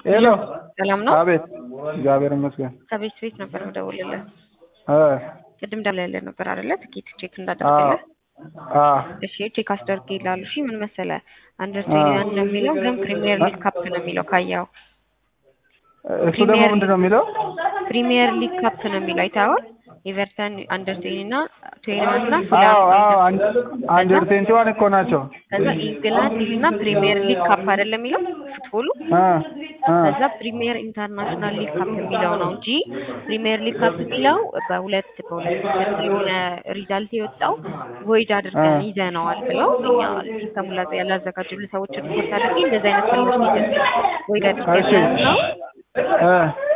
ሄሎ ሰላም ነው? አቤት እግዚአብሔር ይመስገን ከቤት ቤት ነበር የምደውልልህ። እ ቅድም ደውለህልህ ነበር አይደለ? ትኬት ቼክ አዎ እንዳደረግልህ። አዎ እሺ ቼክ አስደርግ ይላሉ። እሺ ምን መሰለህ አንደርቴይን ነው የሚለው ግን ፕሪሚየር ሊግ ካፕ ነው የሚለው ካየኸው። እሱ ደግሞ ምንድን ነው የሚለው? ፕሪሚየር ሊግ ካፕ ነው የሚለው አይተኸዋል? ኤቨርተን አንደርቴይን እና ቶተንሃም እና አዎ ፉላም አዎ አንደር ቴንቲ ዋን እኮ ናቸው። ከዛ ኢንግላንድ እና ፕሪሚየር ሊግ ካፕ አይደለም የሚለው ፉትቦሉ እ እ ከዛ ፕሪሚየር ኢንተርናሽናል ሊግ ካፕ የሚለው ነው እንጂ ፕሪሚየር ሊግ ካፕ የሚለው በሁለት በሁለት የሆነ ሪዛልት የወጣው ቮይድ አድርገን ይዘነዋል ብለው እኛ ሲስተሙ ላይ ያላዘጋጁልን ሰዎች ሪፖርት አድርጌ እንደዚህ አይነት ምላሽ ይዘን ቮይድ አድርገን ነው እ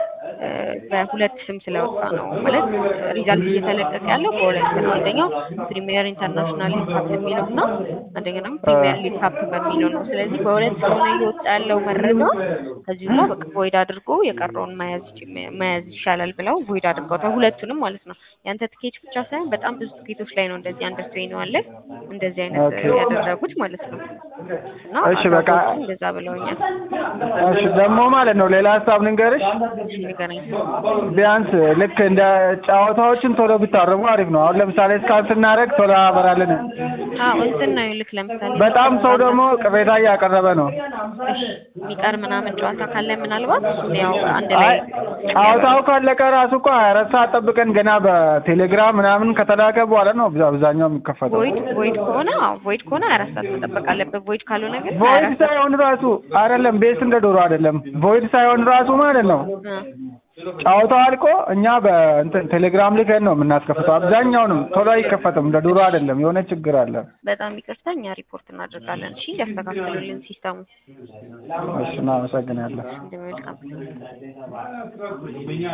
በሁለት ስም ስለወጣ ነው ማለት ሪዛልት እየተለቀቀ ያለው በሁለት ነው። አንደኛው ፕሪሚየር ኢንተርናሽናል ሊግ ካፕ የሚለው እና አንደኛው ደግሞ ፕሪሚየር ሊግ ካፕ በሚለው ነው። ስለዚህ በሁለት ስለሆነ እየወጣ ያለው መረጃ ከዚህ ሁላ በቃ ቮይድ አድርጎ የቀረውን መያዝ ይች- መያዝ ይሻላል ብለው ቮይድ አድርገውታል። ሁለቱንም ማለት ነው። ያንተ ትኬት ብቻ ሳይሆን በጣም ብዙ ትኬቶች ላይ ነው እንደዚህ አንደር ትዌኒ ዋን ላይ እንደዚህ አይነት ኦኬ። ያደረጉት ማለት ነው። እና እሺ፣ በቃ አድራጎቱ እንደዛ ብለውኛል። እሺ ደግሞ ማለት ነው ሌላ ሀሳብ ልንገርሽ። እሺ ንገረኝ። ቢያንስ ልክ እንደ ጨዋታዎችን ቶሎ ቢታረሙ አሪፍ ነው። አሁን ለምሳሌ እስካን ስናደርግ ቶሎ ያበራልን። አዎ እንትን ነው ልክ ለምሳሌ በጣም ሰው ደግሞ ቅሬታ እያቀረበ ነው። እሺ የሚቀር ምናምን ጨዋታ ካለ ምናልባት እሱን ያው አንድ አይ ላይ ጨዋታው ካለቀ ራሱ እኮ ሀያ አራት ሰዓት ጠብቀን ገና በቴሌግራም ምናምን ከተላከ በኋላ ነው አብዛ- አብዛኛው የሚከፈተው። ቮይድ ቮይድ ከሆነ አዎ ቮይድ ከሆነ አራት ሰዓት መጠበቅ አለበት። ቮይድ ካልሆነ ግን ሀያ ቮይድ አራት ሰዓት ሳይሆን ራሱ አይደለም ቤስ እንደ ዶሮ አይደለም። ቮይድ ሳይሆን ራሱ ማለት ነው እ ጨዋታው አልቆ እኛ በእንትን ቴሌግራም ልከን ነው የምናስከፍተው። አብዛኛውንም ቶሎ አይከፈትም። እንደ ዶሮ አይደለም። የሆነ ችግር አለ። በጣም ይቅርታ እኛ ሪፖርት እናደርጋለን። እሺ እንዲያስተካክሉልን ሲስተሙ እሺ እናመሰግናለን። እንደሚመልካም